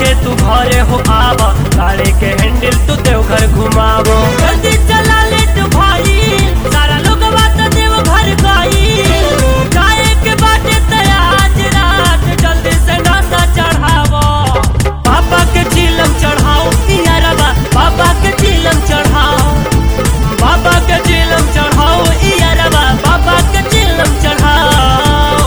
पहले तू घरे हो आव गाड़ी के हैंडल तू देवघर घुमावो जल्दी चला लेट भाई सारा लोग बात देवघर गई जाए के बाटे तया आज रात जल्दी से नाता चढ़ावो पापा के चिलम चढ़ाओ यारबा पापा के चिलम चढ़ाओ बाबा के चिलम चढ़ाओ यारबा बाबा के चिलम चढ़ाओ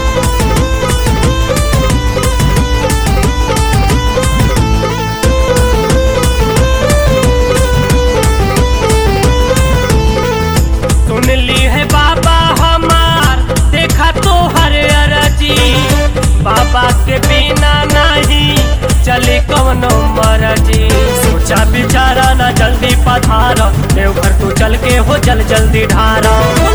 सुन ली है बाबा हमार देखा तो हर अरजी बाबा के बिना नहीं चले कवनो मरजी सोचा बिचारा ना जल्दी पधार देवघर तू चल के हो जल जल्दी ढारा